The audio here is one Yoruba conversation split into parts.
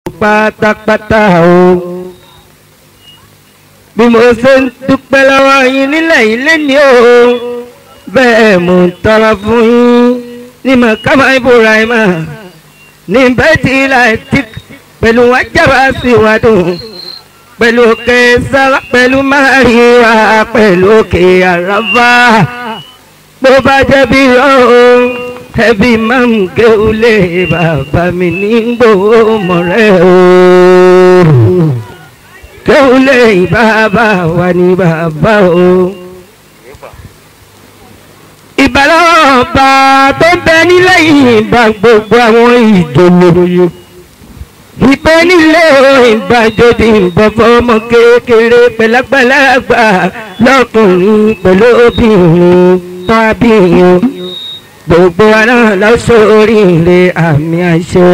pátápátá o bí mo ṣe ń dúpẹ́ lọ́wọ́ yín nílẹ̀ yìí lẹ́ni o bẹ́ẹ̀ mo ń tọrọ fún yín ní mọ̀kámá Ibrahim ní bẹ́ẹ̀tì láti pẹ̀lú wájàbá sí wàdùn pẹ̀lú òkè sára pẹ̀lú máríwá pẹ̀lú òkè àràfà bó bá jẹ́ bí ọ̀hún ẹbí máa ń gé ulé bàbá mi ní gbòó mọ̀rẹ́ o gé ulé bàbá wa ní bàbá o. ìbálòpọ̀ tó ń bẹ nílẹ̀ yìí bá gbogbo àwọn ìjòyè ìpè nílé ìgbàjọdì ìbọn fọmọ kékeré pẹ̀lápẹ̀lágbà lọ́kùnrin pẹ̀lú obìnrin tó abíyàn gbogbo wa náà lọ́sọ̀ oríire àmì àṣẹ.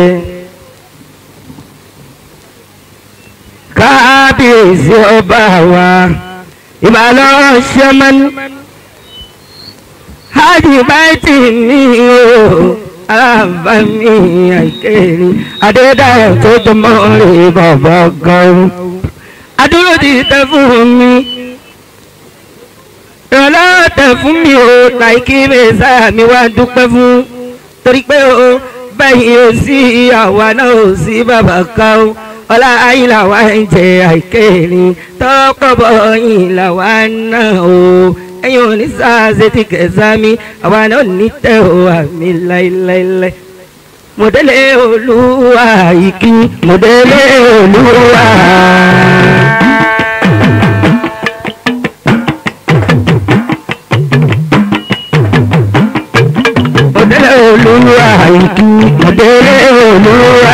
kábíyèsí ọba wa ìbálòpọ̀ ṣẹ́mẹ́nu hajj báyìí ní o alábàámi àìkèrè adédáyọ̀ tó jọmọ́ rè bàbá gan. adúró ti tẹ fún mi ìrànlọ́wọ́ tẹ fún mi o láìkí mẹ́sà mi wá dúpẹ́ fún torí pé o bẹ́ẹ̀ o sí àwa náà o sí bàbá kan o ọlá ayílà wa ń jẹ àìkèrè tọ́pọ̀ bọ̀ yìí wa náà o ẹ̀yin ò ní sáàsì ti kẹsà mi àwa náà ní tẹ̀ ọ́ àmì láíláíláí. mọ̀dẹ́lẹ̀ olúwa ìkí mọ̀dẹ́lẹ̀ olúwa. mọ̀dẹ́lẹ̀ olúwa ìkí mọ̀dẹ́lẹ̀ olúwa.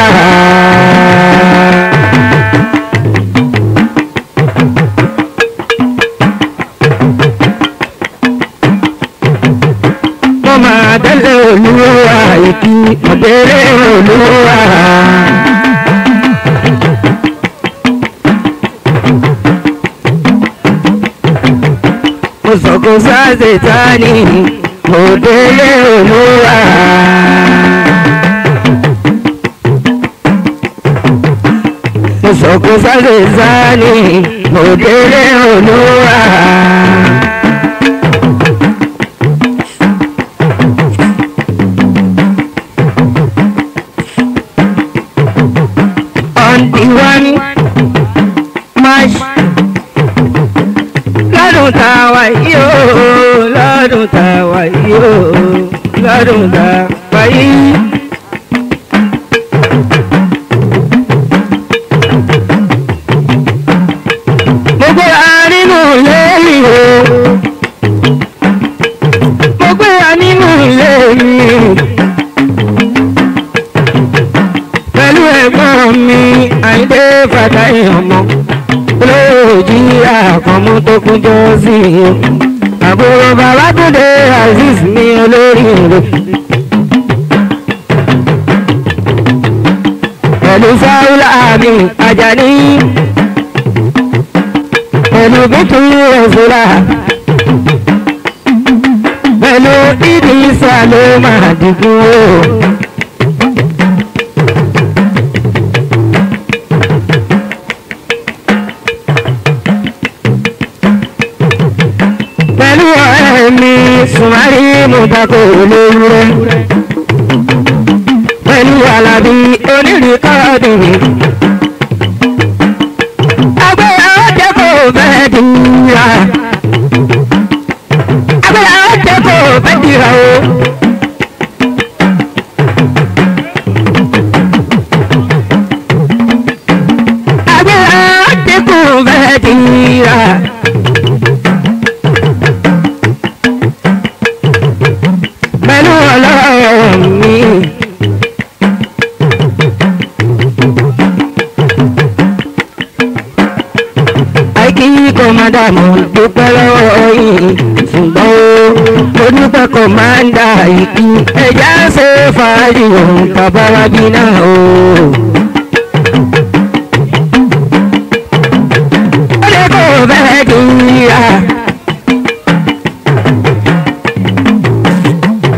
máa délé olúwa ìkí ọ̀dẹ́rẹ́ olúwa. mo sọ̀kò sáàsì tání mo délé olúwa. mo sọ̀kò sáàsì tání mo délé olúwa. ìwọ́n march lọ́dún tá a wà yìí o lọ́dún tá a wà yìí o lọ́dún tá a wà yìí. mo gbéra nínú ilé mi o mo gbéra nínú ilé mi pẹ̀lú ẹ̀gbọ́n mi àìdé fàdáì ọmọ olóòjì àkànmú tó kúnjọ sí i àbúrò babátúndé azeez ní olórí rẹ̀ pẹ̀lú sáúlà mi àjàní pẹ̀lú bíkún ẹ̀sùlà pẹ̀lú ìdísà ló máa dìgún o. pẹ̀lú ọ̀rẹ́ mi sùmárì mùtàkó olówúrẹ́ pẹ̀lú alábí onírìkọ́ọ̀dì agbára ọ̀jẹ̀ kò fẹ́ dìra agbára ọ̀jẹ̀ kò fẹ́ dìra o. agbára ọ̀jẹ̀ kò fẹ́ dìra. pẹ̀lú ọlọ́run mi. àìkí kò má dààmú dúpẹ́ lọ́wọ́ yìí ṣùgbọ́n ó dúpẹ́ kò má ń dà ìkí ẹ̀já ṣe fàájì òun bàbá wa bí náà o. ó lè kó fẹ́ẹ́ dìrà.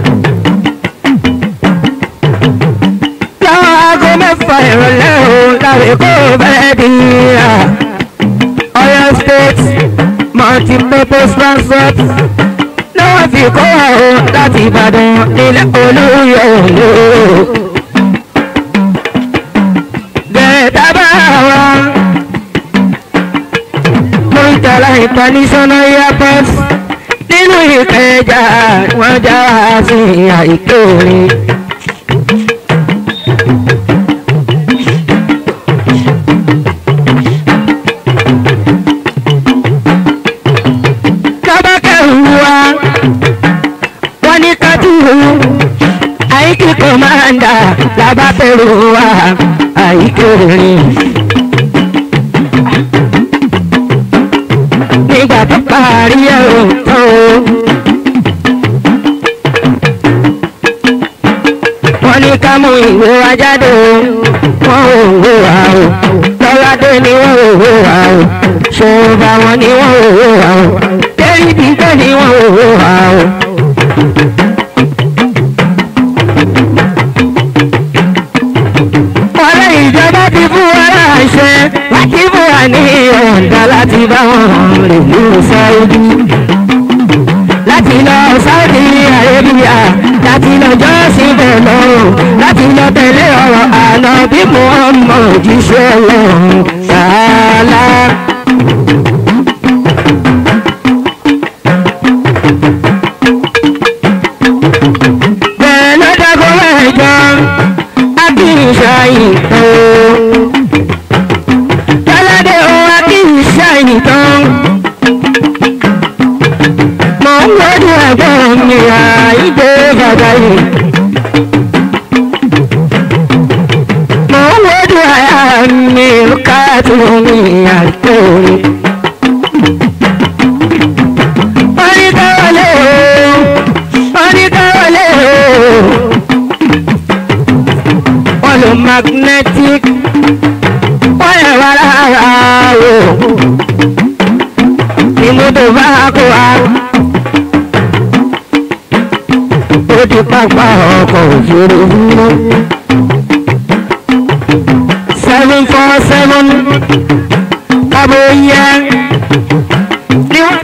lọ́wọ́ aago mẹ́fà ìrọ̀lẹ́ o la èkó bẹ́ẹ̀ di ra Ọ̀yọ́ state multi-purpose transport ní wọ́n fi kó àwọn láti Ìbàdàn nílẹ̀ Olúyọ̀ lò. gẹ̀ẹ́ta bá wa Murtala international airport nínú Ìkẹjà wọ́n já wa sí àìké orin. kábàkẹ́rù wa wọ́n ní kátìrù àìkí kọ́mándà làbàbẹ̀rù wa àìké orin. nígbà tó parí ẹ̀rọ tó. wọ́n ní ká mú ìwé wa jáde o wọ́n ò wò wá o lọ́ládé ni wọ́n ò wò wá o ṣòwò wọn ni wọ́n ò wò wá o dérí bíbẹ́ ni wọ́n ò wò wá o. ọ̀rẹ́ ìjọba ti fún wa láṣẹ láti fún wa ní ọ̀ǹda láti bá wọn rìn ní Saudi láti lọ Saudi Arabia láti lọ jọ́sìn bẹ̀ lọ́rùn láti lọ tẹ̀lé ọ̀rọ̀ àná bí Muhammad jíṣẹ́ lọ́rùn sàálà. bẹ́ẹ̀ ló dákọ́ mẹ́jọ akíyèsáyì tó. Tọ́ládé o akíyèsáyì tó. Mò ń gbójú ẹ̀gbọ́n mi àìdè bàbá yìí. Mò ń gbójú àyà mi káàtó mi àìkó mi. Wọ́n ní káwọlé o, wọ́n ní káwọlé o wọ́n lo magnetic wọ́n yẹ wá lára o ìmúdò bá kó wa ó di pápá ọkọ̀ òfurufú seven four seven kábò yẹ ní wọ́n.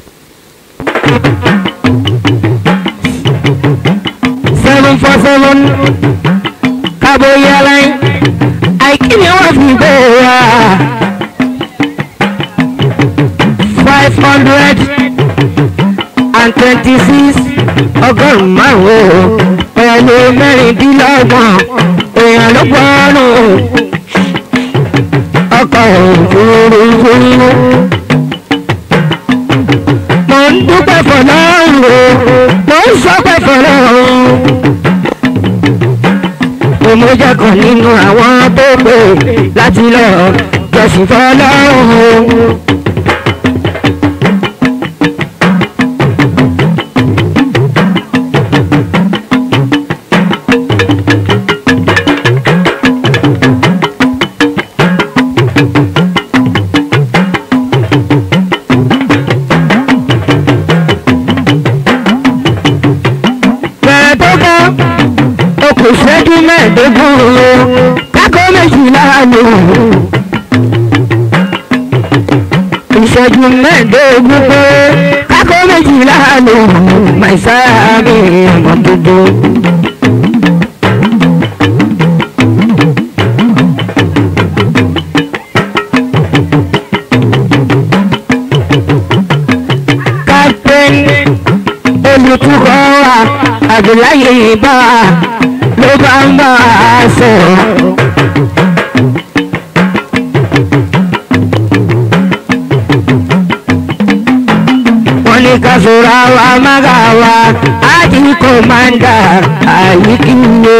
seven four seven kábò yẹ lẹ́yìn àìkí ni wọ́n fi gbé wa five hundred and twenty six ọgọ́rùn-ún márùn-ún pẹ̀lú mẹ́rìndínlọ́gbọ̀n èèyàn ló gbọ́nù ọkọ̀ òfurufú. mo ń dúpẹ́ fọlọ́run o mo ń sọpẹ́ fọlọ́run mo jẹ́ kan nínú àwọn tó pè láti lọ jọ̀sìn fọlọ́run. bẹ̀rẹ̀ tó kọ́ okùn ìṣẹ́jú mẹ́ẹ̀ẹ́dógún o kákó méjìlá lò ìṣẹ́jú mẹ́ẹ̀ẹ́dógún pé kákó méjìlá lò màìsáàmì ọmọ gbogbo. captain olùtukọ̀ wa àdìláyé bá a ló bá ń bá a sọ̀rọ̀. wọ́n ní ká sọ̀rọ̀ àwa mága wa ájì kọ́mándà àyíkíyè.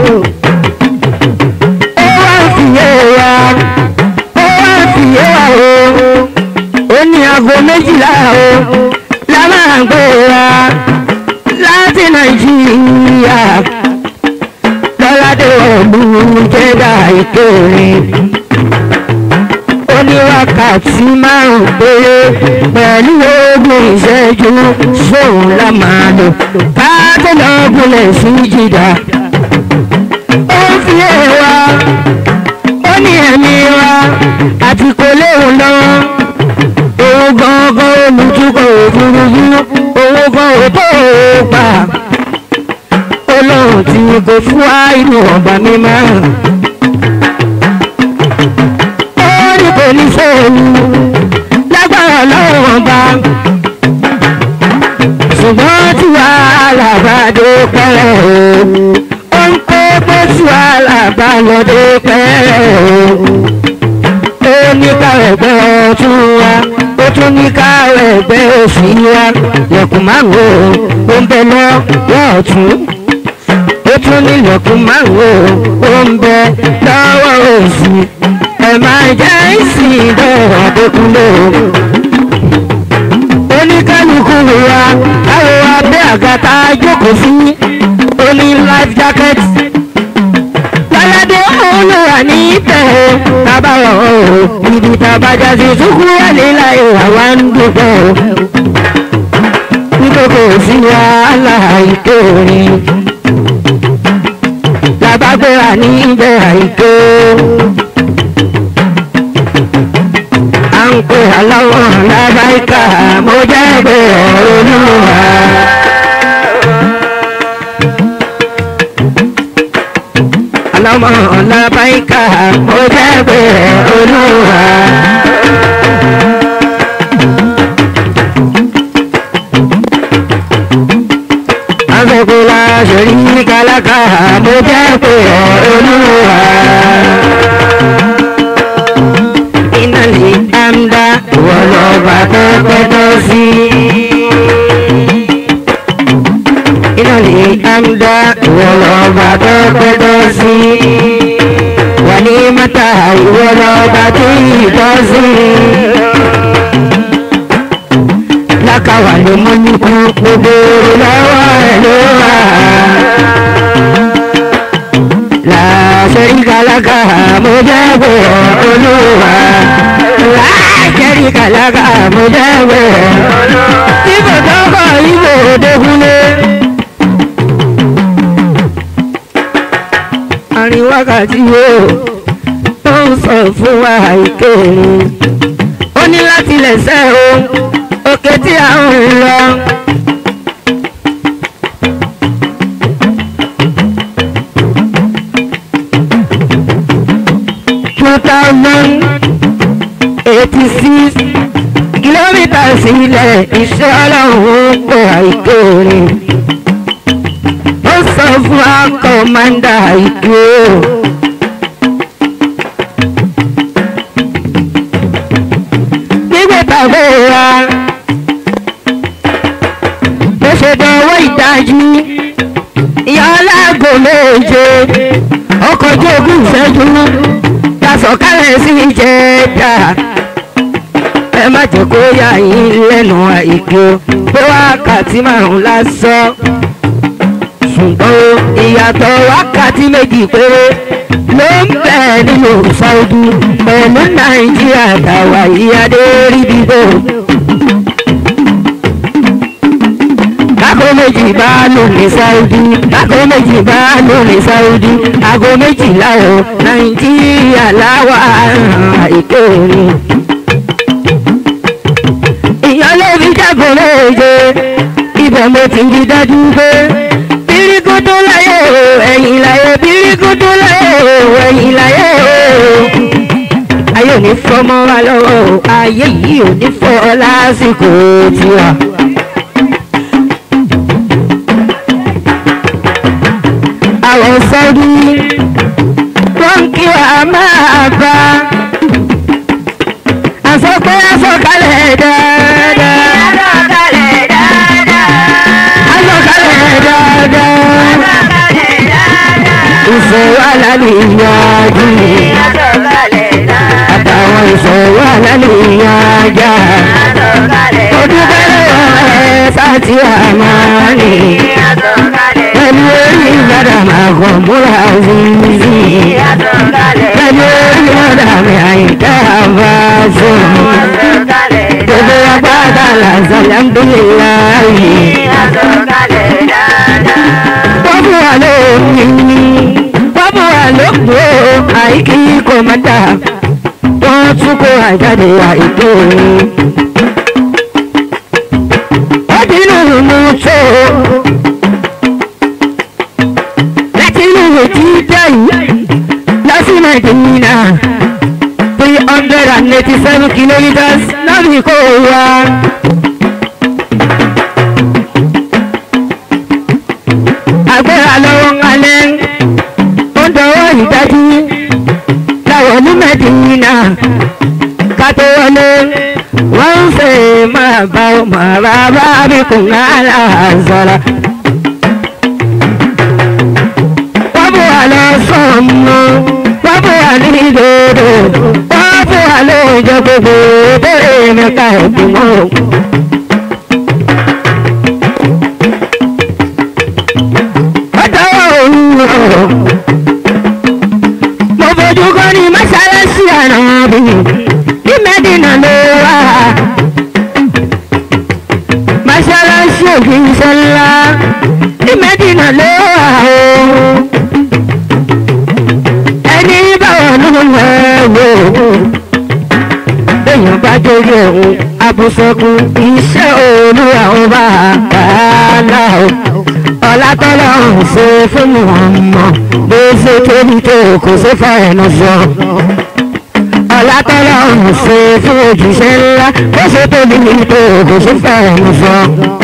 ó wá ń fìyè wa ó wá ń fìyè wa o ó ní aago méjìlá o la máa gbé wa láti nàìjíríà lọ́ládé ọ̀gbun jẹ́dá ìkéré ó ní wákàtí márùn péré pẹ̀lú ogún ìṣẹ́jú sóun la máa lò káàtó lọ́gùnlẹ̀ sí jìdá ó ń fi èèwà ó ní ẹ̀mí wa àti kò léwu lọ́wọ́ owó gangan olùtukọ̀ òfurufú owó gan òtó pa olóhùn tí kò fún wa inú ọba mímọ́ ó ní kò ní sóòlù lágbára lọ́wọ́ ọba ṣùgbọ́n tí wàhálà bá dé pẹ́rẹ́ o ó ń pé pé tí wàhálà bá lọ dé pẹ́rẹ́ o ó ní káwọ̀ ẹgbẹ́ ọtún wa ó tún ní káwọ̀ ẹgbẹ́ òsì wa lẹ́kùn márùn ó ń bẹ lọ́wọ́ ọ̀tún ó tún ní lẹ́kùn márùn ó ń bẹ lọ́wọ́ òsì ẹ̀ máa jẹ́ ìsìn ìdọ̀rọ̀ àdékúnlé o oníkálukú wa káwọ abẹ́ àgàtà jókòó sí oní life jacket lọ́ládé olùwà ní tẹ̀ tábàwọ̀ o ibi tàbájá sí sùkú wálé láyé àwa ń dúpẹ́ o nítorí kò sí wàhálà ìkórè làbágbéra ní ibẹ̀ àìkó. à ń pè aláwọ̀ lábáìkà mo jẹ́ pé olúwa. aláwọ̀ lábáìkà mo jẹ́ pé olúwa. afẹ́kúlá ṣèrí kálákà mo jẹ́ pé olúwa ìnàlè àmdá wọlọ́ba tó pẹ́tọ́ sí. ìnàlè àmdá wọlọ́ba tó pẹ́tọ́ sí. wà ní mọ́tà wọlọ́ba tó yìítọ́ sí. lákàwà ló mú ní kú gbogbo lọ́wọ́ ẹ̀ ló wà. láṣẹ́rí kálákà mo jẹ́ pé olúwa láàkẹ́rì kàlákà mo jẹ́ pé ibò tọ́kọ̀ ibò dẹ́kunlé. àrin wákàtí yóò tó ń sọ fún wa ìkéèrè ó ní láti lẹ̀sẹ̀ o òkè tí a ń lọ. two thousand eighty six kìlómítà sílẹ̀ iṣẹ́ ọlọ́run pọ̀ àìkórè ó sọ fún akọ̀mọ́ndà ìdúró. gbígbé tàbí wa bó ṣe dánwó ìdájí ìyá aláàgọ́ méje ọkọ̀ ojú ogún ìṣẹ́jú sọ̀kalẹ̀ sí ìjẹta ẹ má jẹ́ kó yà yín lẹ́nu àìkú pé wákàtí márùn lásán ṣùgbọ́n ìyàtọ̀ wákàtí méjì péré ló ń bẹ nínú Saudi pẹ̀lú Nàìjíríà tàwa ìyáde rí bíbó. Aago méjì bá lò ní Saudi, aago méjì bá lò ní Saudi, aago méjìlá o, Nàìjíríà láwa ìkéèrè. Ìyàn ló fi jágò méje, ibẹ̀ mo ti rí dájú pé bíríkútú láyé o, ẹ̀yìn láyé bíríkútú láyé o, ẹ̀yìn láyé o. Ayé ò ní fọmọ wa lọ́wọ́ o, ayé yìí ò ní fọ́ lásìkò tiwa. àwọn sọ́ọ́dí wọ́n kí wà máa bá aṣọ pé aṣọkalẹ̀ dáadáa Asọ̀kalẹ̀ dáadáa. aṣọkalẹ̀ dáadáa Asọ̀kalẹ̀ dáadáa. ìṣòro alálìyànjú Asọ̀kalẹ̀ dáadáa. àtàwọn ìṣòro alálìyànjá Asọ̀kalẹ̀ ó dúpẹ́ lọ́wọ́ ẹ̀ sáàtì àmàlì Asọ̀kalẹ̀ pẹ̀lú orí ìgbàdà máa kọ̀ múra zinzi. Asọ̀kalẹ̀ pẹ̀lú orí ọ̀dà mi àyíká bá sùn. Asọ̀kalẹ̀ gbogbo agbada làzà alhamdulilayi. Asọ̀kalẹ̀ dáadáa. wọ́n fún wa lómi wọ́n fún wa lóko àìkí kò kọ́mọ́dà wọ́n tún kó àjáde àìtó ó dínú mú tó láti inú ìwé tí dẹ́yìn lọ sí nàìjíríà three hundred and eighty seven kilometres lọ́bì kó wa. agbára lọ́wọ́ kalẹ̀ ó ń dọwọ́ ìdájú láwọn ní mẹ́dínà ká tó wọlé wọ́n ń fẹ́ máa bá ọmọ bàbá bí kò ń hàlà sọ̀rọ̀. wọ́n bù wá lọ sọ̀mù wọ́n bù wá ní ìdodo wọ́n bù wá lóúnjẹ gbogbo bẹ́ẹ̀ mẹ́ka ẹ̀dùn mọ́. ọjọ́ òun rọ̀ mo fojú kọ́ ní mọ́ṣáláṣí àná bí ní mẹ́dínà ló wà mọ́ṣáláṣí òfin sọ́lá ní mẹ́dínà ló wà o ẹni báwọn ló ń wò èèyàn bá jórí ẹ̀hún abùsọ̀kùn iṣẹ́ olúwa ọba àgbàlá o ọlátọ́lọ́ ń ṣe fún ọmọ bó ṣe tóbi tó kò sí fẹ́ẹ̀nù sọ. ọlátọ́lọ́ ń ṣe fún òjíṣẹ́ ńlá bó ṣe tóbi tó kò sí fẹ́ẹ̀nù sọ.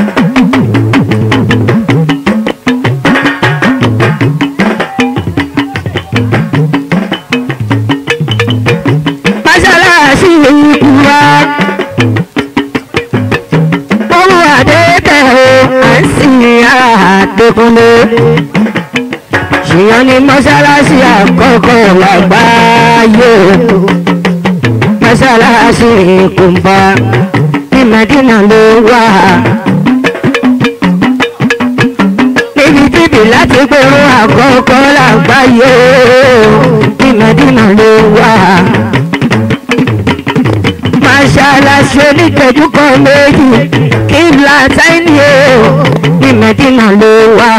mọ́ṣáláṣí ikú wa owó àdéhùn o à ń sìn àdékúnlé ṣìyàn ní mọ́ṣáláṣí àkọ́kọ́ lágbàáyé mọ́ṣáláṣí ìkùnbà ní Mẹ́dínà ló wà níbi tíbi láti pé ó àkọ́kọ́ lágbàáyé ní Mẹ́dínà ló wà mọ́ṣáláṣí oníkẹ́jú kan méjì kíbla táìní o ní Mẹ́dínà ló wà.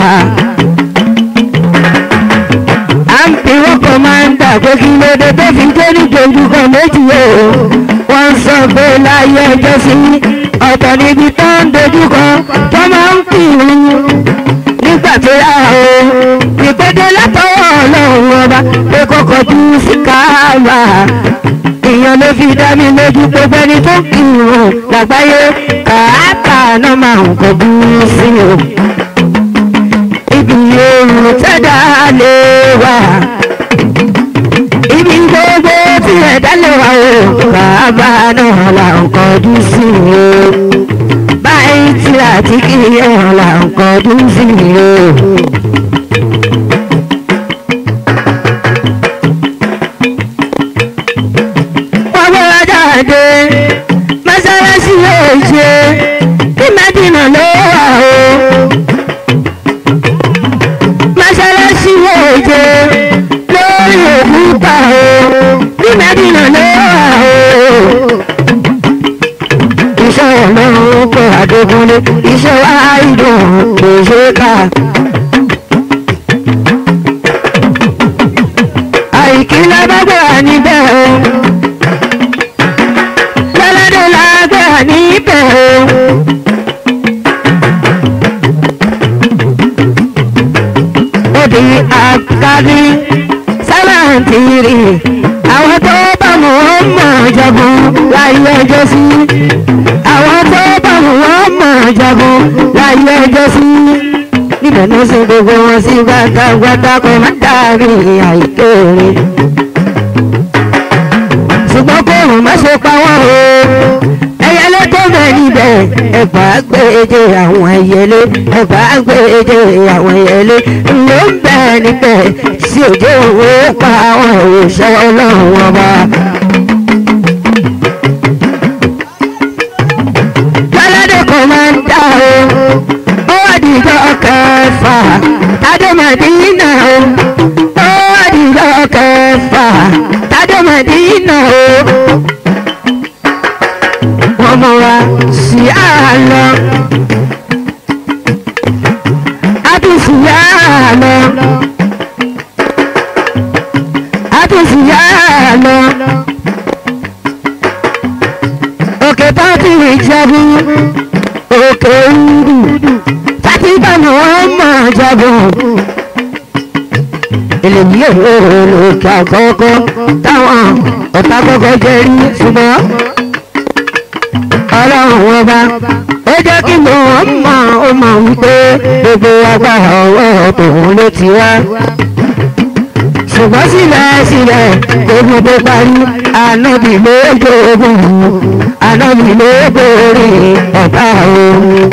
à ń bí wọ́n kọ́ máa ń dà pé kí ló dé tó fi jẹ́ níjọ́jú kan méjì o. wọ́n sọ pé láyé ẹjọ́ sí ọ̀tọ̀ níbi tó ń dojú kan tó máa ń kì í nígbà tó yá o. ìpèdè látọwọ́ ọlọ́run ọba pé kọ́kọ́ tú sí káàbà èèyàn ló fi dá mi lójú pé fẹ́ni tó kírun lágbáyé kàákà náà máa ń kọjú sí o. ibi oòrùn tẹ́dá lè wà ibi gbogbo tí ẹ̀dá lè wà o kàábà náà là ń kọjú sí o. báyìí tí àti kí ẹ̀hàn là ń kọjú sí o. jáde mọ́sálásí yóò ṣe kí mẹ́dínà ló wà o. mọ́sálásí yóò ṣe lórí òkúta o kí mẹ́dínà ló wà o. iṣẹ́ ọlọ́run kọ́ àdógúnlé iṣẹ́ wa ìdùn kò ṣe é kà. àìkí lábàgbà níbẹ̀ o. níbẹ̀ o. Odi àkárí sáláǹtìrì àwọn tó bá wọn mọ̀ jagun láyé ẹjọ́ sí. Àwọn tó bá wọn mọ̀ jagun láyé ẹjọ́ sí. Níbẹ̀ ló ṣe gbogbo wọn sí gbàgbàgbà kò má dàbí àìkéré. Ṣùgbọ́n kò rùn má ṣe pa wọ́n o ẹyẹlé tó bẹ níbẹ̀ ẹ̀bà gbèjè àwọn ẹyẹlé ẹ̀bà gbèjè àwọn ẹyẹlé ló ń bẹ níbẹ̀ sí òjò òwe pa àwọn òṣìṣẹ́ ọlọ́run ọba. Jọ́ládé kan máa ń dá o ó wà dìjọ́ kẹfà tádémàdínà o ó wà dìjọ́ kẹfà tádémàdínà o ọmọ wa sí àlọ́ àtúnṣìyà àlọ́ àtúnṣìyà ìjẹ̀bú òkè ńdù fatima muhammad jẹ̀bú èlèyí èrò òkè àkọ́kọ́ táwọn ọ̀tá kọ́kọ́ jẹ́ rí ṣùgbọ́n ọlọ́run ọba ó jẹ́ kí muhammad ó mọ̀ wípé gbogbo agbára ọwọ́ tòun ló ti wá ṣùgbọ́n síbẹ̀síbẹ̀ ogun tó parí ànábì ló gbóògùn ànábì ló gbòòrè ọ̀tá o.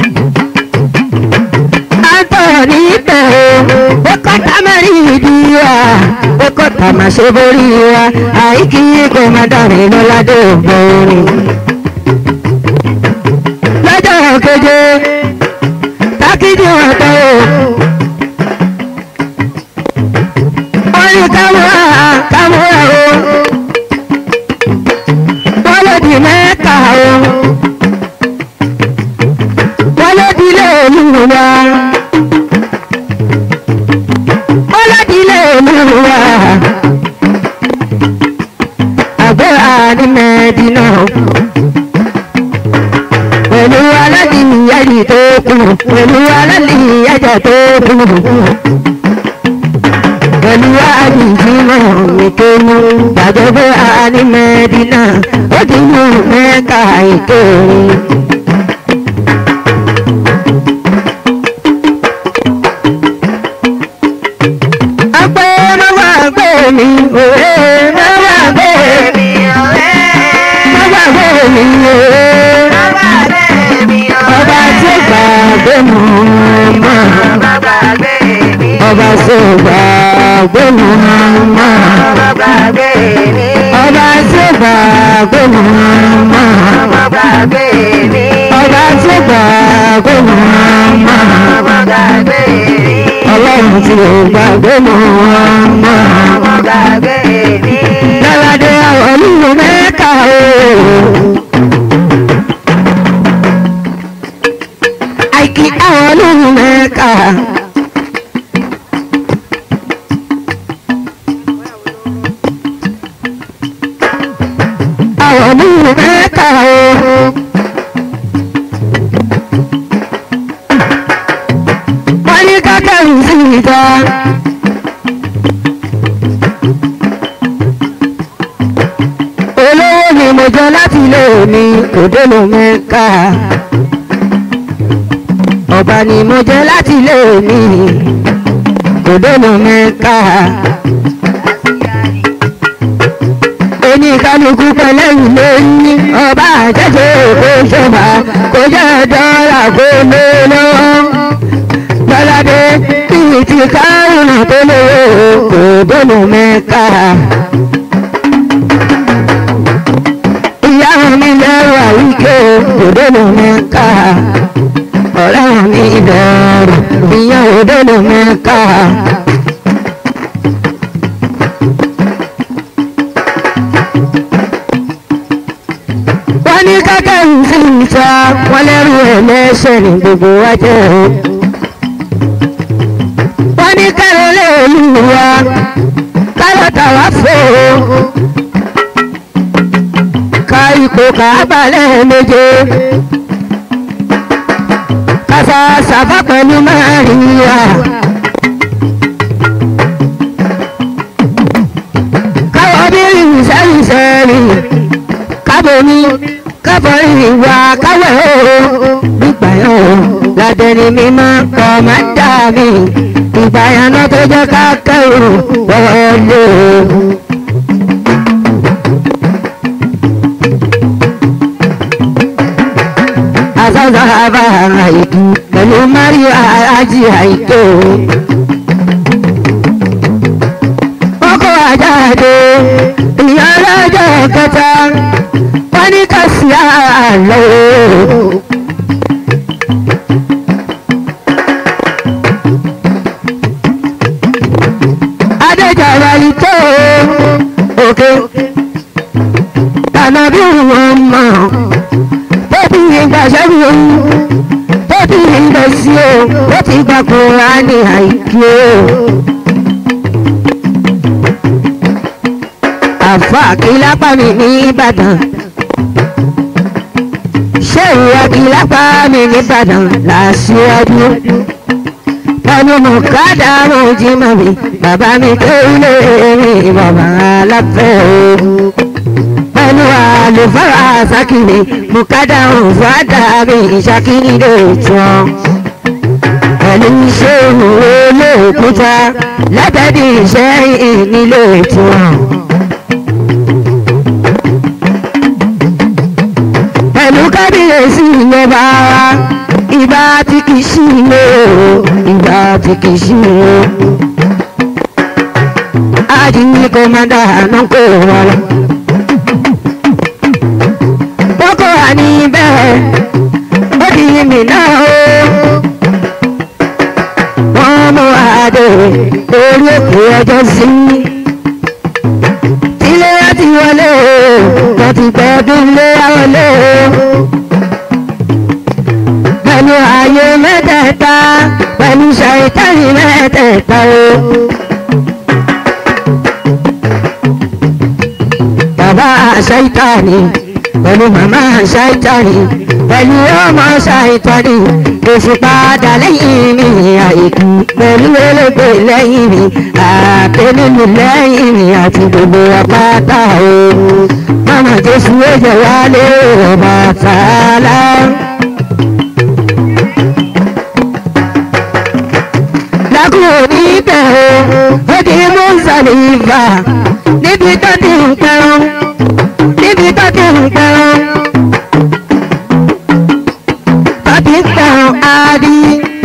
Antoni bẹ̀ o, ó kọ́ta mẹ́rin ìdí wa, ó kọ́ta máa ṣe borí wa, àìkí kò má dàrí lọ́ládé ògbóni. Lọ́jọ́ keje, tákìdí wọn tọ́ o. wọ́n ní kámúra kámúra o wọ́n ló di mẹ́ta o wọ́n ló di ilé olúwa wọ́n ló di ilé olúwa àgbẹ̀rà ní mẹ́dínà pẹ̀lú aládìyẹ́jì tó kù pẹ̀lú aládìyẹ́jì tó kù pẹ̀lú àdìjímọ̀ ìkéwú gbàgbé àní mẹ́dínà ó ti mú mẹ́ka ìkéwú. Àgbẹ̀ mọ́wá gbé mi òwe mọ́wá gbé mi mọ́wá gbé mi òwe ọba tí gbàgbé mọ́ mọ́ ọba tí gbàgbé mọ́ mọ́ ọba tí gbàgbé mọ́ mọ́ ọba tí gbàgbé mọ́ mọ́ ọlọ́run tí ò gbàgbé mọ́ mọ́ lọ́ládé àwọn olúwo mẹ́ka o. àìkí àwọn olúwo mẹ́ka. àwọn olúwo mẹ́ka o. wọ́n ní kákẹ́rù sí ìta. olówó ni mo jẹ láti ilé mi òde ló mẹ́ka. ọba ni mo jẹ láti ilé mi òde ló mẹ́ka. oníkálukú pẹ̀lẹ́yìn ló ní ọba àjẹjẹ kó ṣọba kó jẹ́ dọ́là kó lé lọ́wọ́ gbọ́ládé bíi ti kárùn tó lówó kò dónú mẹ́ka. ìyá mi lẹ́rù àwíké kò dónú mẹ́ka. ọ̀rẹ́ mi bẹ̀rù ìyá ò dónú mẹ́ka. wọ́n ní kákẹ́ ń sí ìta wọ́n lẹ́rù ẹ̀ lẹ́sẹ̀ ní gbogbo wájẹ́ o wọ́n ní kẹ́rẹ́ lé olúwa kálọ̀tà wá fò ó ká ipò kábàlẹ̀ méje kàfà sàfà pẹ̀lú Màríyà káwọ́ bí ìṣẹ́yìnṣẹ́rì kábomi káfọ́rí ìwà káwẹ̀ o nígbà yẹn o ládẹ́ni mímọ́ kọ́ máa ń dà mí ìbáyaná tó jẹ́ ká kẹ́rù wọlé o. Azaza bá àìkú pẹ̀lú Mario Aji àìkú. Wọ́n kó àjáde ìyá ọlọ́jọ́ kẹta wọ́n ní ká sí àlọ́ o. adéjọba yìí tó òkè tànàbí wọn mọ tó bí ìgbà sẹ́gun tó bí ìgbà sí o ó ti gbà Kùránì àìkú o. àfa àkìlápá mi ní Ìbàdàn ṣé lápá mi nìbàdàn làṣíwájú pẹ̀lú mọ̀kádà mọ̀jìmọ̀ mi bàbá mi kéwìlé mi bàbá aláfẹ́ o pẹ̀lú àlùfáà sákìlì mọ̀kádà òfàdà mi ìṣàkìlì lè tún pẹ̀lú iṣẹ́ òwò lóòkúta látàdí iṣẹ́ ìnílé tún. pẹ̀lú kábíyèsí ìjọba wa ìgbà tí kì í sí ilé o ìgbà tí kì í sí ilé o. ajínigbé kọ́mádà náà kò wá lọ. boko hàní bẹ́ẹ̀ ó di mi náà o. wọ́n mú àdé orí òkè ọjọ́ sí. tílé láti wọlé o wọ́n ti gbẹ́dún lé wọlé o pẹ̀lú ayé mẹ́tẹ̀ẹ̀ta pẹ̀lú ṣàìtàní mẹ́tẹ̀ẹ̀ta o. Bàbá ṣàìtàní pẹ̀lú màmá ṣàìtàní pẹ̀lú ọmọ ṣàìtàní èsì padà lẹ́yìn mi àìkú pẹ̀lú elégbè lẹ́yìn mi àtẹnudù lẹ́yìn mi àti gbogbo apáta o. Màmá Jésù ó jẹ wálé ọba tààlà. lákùrò níbẹ̀ o ó di mọ́sálífà níbi tó ti ń pẹ́rán níbi tó ti ń pẹ́rán tó ti ń pẹ́rán adi.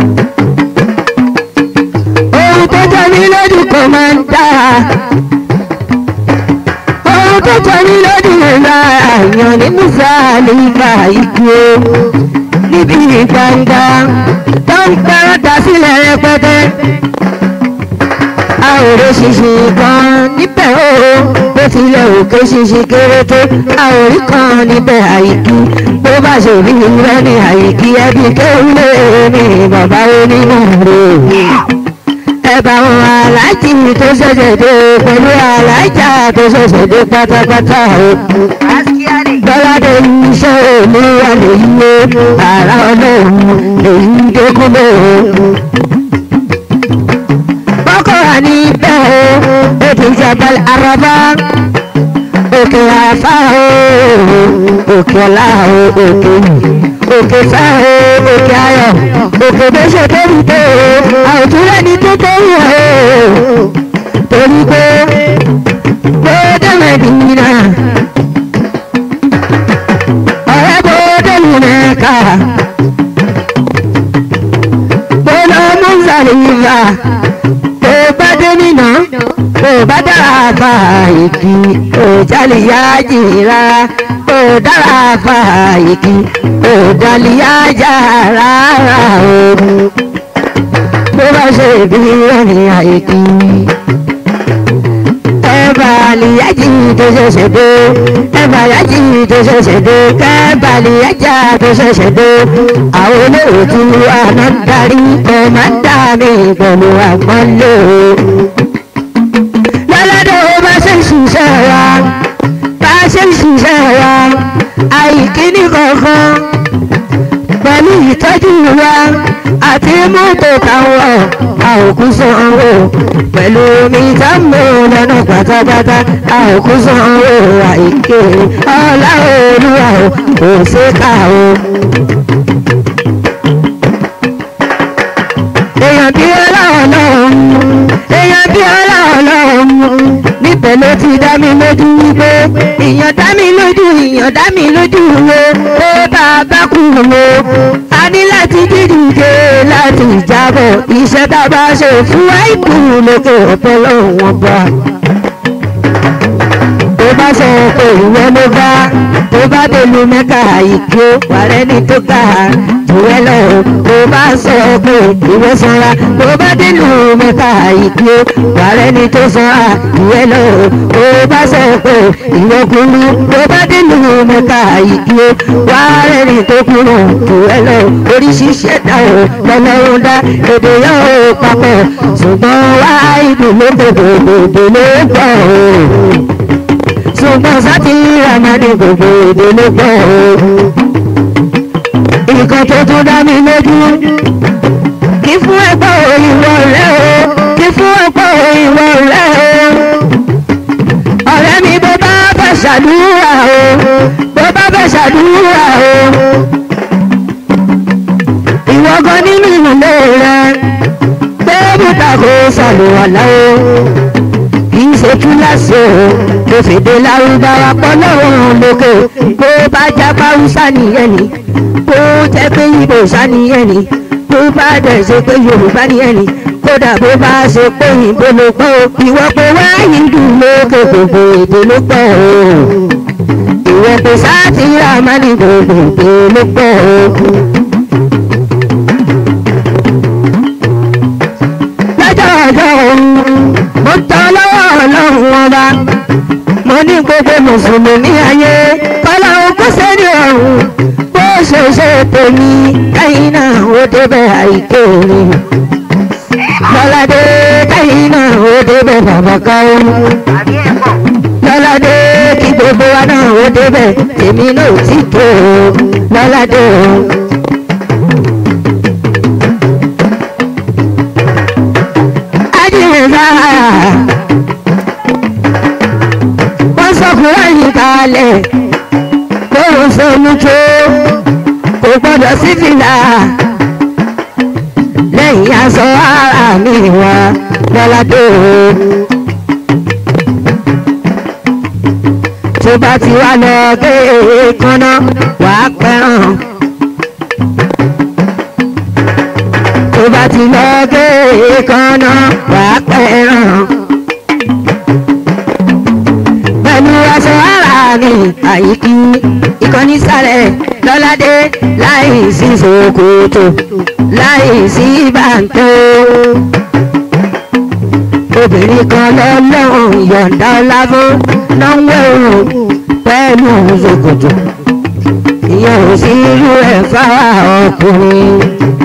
ohun tó jẹ́ mi lójú kò máa ń dá ohun tó jẹ́ mi lójú ìlà àyàn ní mọ́sálífà ikú o níbi gbangba tó ń pẹ́rán dá sílẹ̀ rẹpẹtẹ a ò rí ṣinṣin kan níbẹ̀ o bó tilẹ̀ òkè ṣinṣin kéré tó a ò rí kan níbẹ̀ àyíkí bó bá ṣe rí rẹ ní àyíkí ẹbí kéwúlé ní bàbá onímọ̀ rẹ̀ ẹ bá wọn aláàjì tó ṣẹ̀ṣẹ̀ dé pẹ̀lú aláàjà tó ṣẹ̀ṣẹ̀ dé pátápátá o gbọ́ládé iṣẹ́ olúwa lèyí o àrà ọlọ́run lèyí dẹ́kúnlé o bọ́kọ̀rọ̀ ní bẹ́ẹ̀ o òkè jabal araba òkè afa o òkè ọlá o òkè òkè fẹ́ o òkè ayọ̀ òkè bẹ́sẹ̀ tóbi tó o àwòtúrẹ́ ní tó tó wù o torí pé bóde mẹ́dínà ọ̀rẹ́ bóde lùmẹ́ka bóde mùsàlùmá tó bá dé nínà tó bá dára fa ìkí òjàlè yá jìra ó dára fa ìkí òjàlè yá jà rárá o bó bá ṣe bí ẹni àìkí ẹ̀bà àlìyájì tó ṣẹ̀ṣẹ̀ dé ẹ̀bà àlìyájì tó ṣẹ̀ṣẹ̀ dé kẹ́bà àlìyájà tó ṣẹ̀ṣẹ̀ dé àwọn olóòtú àná ń darí ọmọ ń dà mí pẹ̀lú àpọ́nlé o. lọ́lọ́dọ̀ ó bá ṣe ṣiṣẹ́ wa bá ṣe ṣiṣẹ́ wa àìkíní kankan pẹ̀lú ìtọ́jú wa àti mọ́tò táwọn àòkú sanwó pẹ̀lú omi táwọn lọ́nà pátápátá àòkú sanwó àìké ọlá olúwa o kò ṣe ká o. èèyàn bí ọlọ́run lọ́run èèyàn bí ọlọ́run lọ́run níbẹ̀ ló ti dá mi lójú wípé ìyàn dá mi lójú ìyàn dá mi lójú wo pé bàbá kú wo a ní láti dídìde láti jábọ̀ iṣẹ́ tá a bá ṣe fún àìkú lókè ọ̀pẹ lọ́wọ́ bá tó bá sọ pé ìwọ ló bá tó bá dèlú mẹ́ka ìkó wàrẹ́ ní tó kà á jùwẹ́ lọ tó bá sọ pé ìwọ sanra tó bá dèlú mẹ́ka ìkó wàrẹ́ ní tó sanra jùwẹ́ lọ tó bá sọ pé ìwọ kúrú tó bá dèlú mẹ́ka ìkó wàrẹ́ ní tó kúrú jùwẹ́ lọ oríṣiríṣi ẹ̀dá o lọ́lọ́run dá èdè yóò papọ̀ ṣùgbọ́n wá ìdùnnú gbogbo gbogbo ló pọ̀ o ṣùgbọ́n sátì ramani gbogbo èdè ló pọ̀ o. kan tó tún dá mi lójú kí fún ẹgbẹ́ òyìnbó rẹ o kí fún ẹgbẹ́ òyìnbó rẹ o ọ̀rẹ́ mi bó bá fẹ́ ṣàdúrà o bó bá fẹ́ ṣàdúrà o ìwọ gan nínú ilé rẹ pé bùtà kò ṣàlùwàlá o kì í ṣe kíláàsì o kò fèdè lárúbáwá pọ̀ lọ́rùn lókè bó bá jábá húsá nìyẹn ni bó jẹ́ pé ibo sá nìyẹn ni bó bá dẹ̀ ṣe pé yorùbá nìyẹn ni kódà bó bá ṣe pé ìbò ló pọ̀ o ìwọ pé wáyé dùn lókè gbogbo èdè ló pọ̀ o ìwọ pé sáàtì ramani gbogbo èdè ló pọ̀ o. lọ́jọ́ ọjọ́ òun mo tọ́ lọ́wọ́ ọlọ́run ọba mo ní gbogbo mùsùlùmí ayé kọ́lá okó sẹ́ni ọ̀run bó ṣe ṣe tèmi káyìn náà ó débẹ̀ àìké orin lọ́ládé káyìn náà ó débẹ̀ bàbá káwọn àbí ẹ̀ pọ̀. lọ́ládé kí gbogbo wa náà ó débẹ̀ tèmi náà ò tí tó o lọ́ládé o. ajínigbá wọ́n sọkùnrin yìí kalẹ̀ kó o sọnù tó kò gbọ́dọ̀ sí fìlà lẹ́yìn aṣọ ara mi wá lọ́ládé o. tó bá ti wá lọ gé èékánná wàá pẹ́ràn. tó bá ti lọ gé èékánná wàá pẹ́ràn. pẹ̀lú aṣọ ara mi àyíkí ìkànnì sálẹ̀ lọ́ládé láì sí ṣòkòtò láì sí bàǹtó. obìnrin kan lọ́lọ́run yọ̀ǹda ọlá fún náwó òun pẹ̀lú ṣòkòtò ìyẹn ò sí irú ẹ̀ fáwọn ọkùnrin.